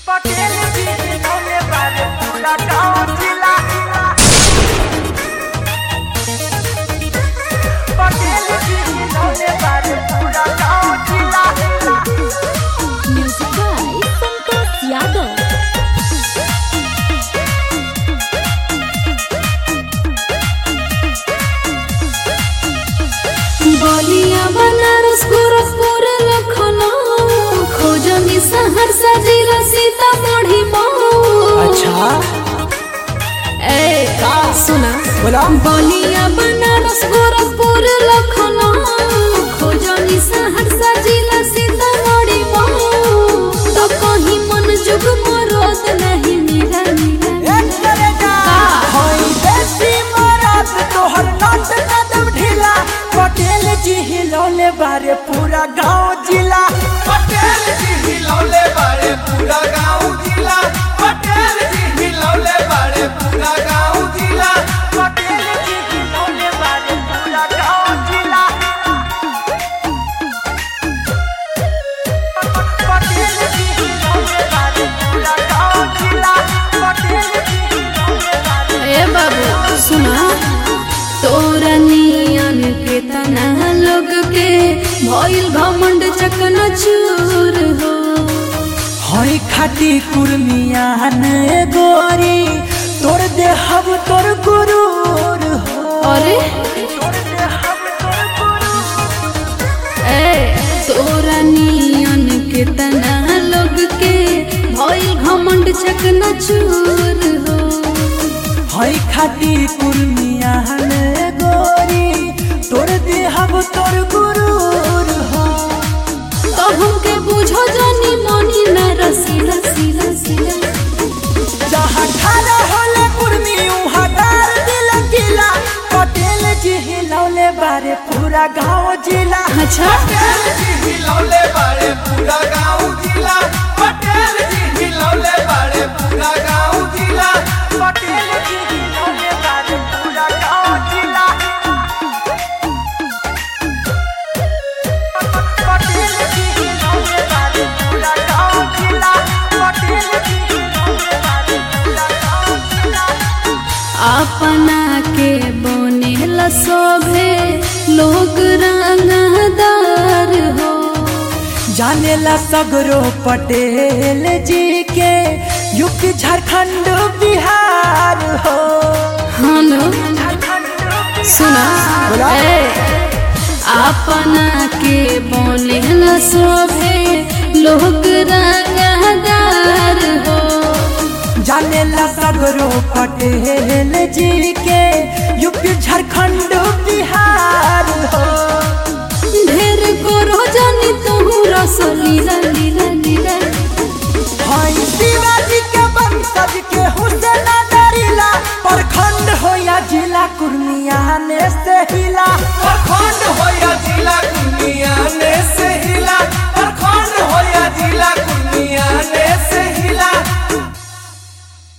पटेल जी जिन्होंने बारे पूरा गांव जिला पटेल जी जिन्होंने बारे पूरा गांव जिला Music by Santosh Yadav. बलिया बनारस गोरखपुर लखनऊ खोजनी सहरसा जिला सीतामढ़ी मऊ अच्छा ए सुना बोला बलिया बनारस गोरखपुर लखनऊ खोजनी सहरसा जिला सीतामढ़ी मऊ तो कहीं मन जुग मरोत नहीं मिला मिला एक करे जा होई देसी मरात तोहर नाट कदम ढीला पटेल जी हिलौले बारे पूरा गांव जिला पटेल जी हिलौले बारे पूरा गांव जिला पटेल जी हिलौले बारे पूरा गांव जिला पटेल जी हिलौले बारे पूरा गांव जिला पटेल जी हिलौले बारे पूरा गांव जिला पटेल जी हिलौले बारे ए बाबू सुना तोरा नियन के तना लोग के भइल घमंड चकना चूर हो हई खाटी कुर्मियान गोरी तोर देहब तोर गुरूर हो अरे तोर देहब तोर गुरूर ए तोरा नियन के तना लोग के भइल घमंड चकना चूर हो हई खाटी कुर्मियान गोरी तोर देहब तोर गुरूर हो तो हमके बुझो जानी मनी न रसी रसी रसी जहाँ खड़ा होले कुर्मी उहाँ डार दिल किला पटेल जी हिलौले बारे पूरा गाँव जिला अच्छा पटेल जी हिलौले बारे पूरा गांव जिला पटेल जी हिलौले बारे पूरा गांव जिला पटेल जी हिलौले बारे पूरा गाँव जिला पटेल जी हिलौले बारे पूरा गाँव जिला पटेल जी हिलौले बारे पूरा गाँव जिला अपना के बने शोभे लोग रंगदार हो जानेला सगरो पटेल जी के यूपी झारखंड बिहार हो हम झारखंड सुना बोला। ए, अपना के बने शोभे लोग रंगदार हो जानेला सगरो पटेल जी के यूपी झारखंड बिहार हो ढेर करो जानी तू रस लीला लीला लीला हई शिवाजी के वंशज के हुसैन डरिला प्रखंड हो या जिला कुर्मिया ने से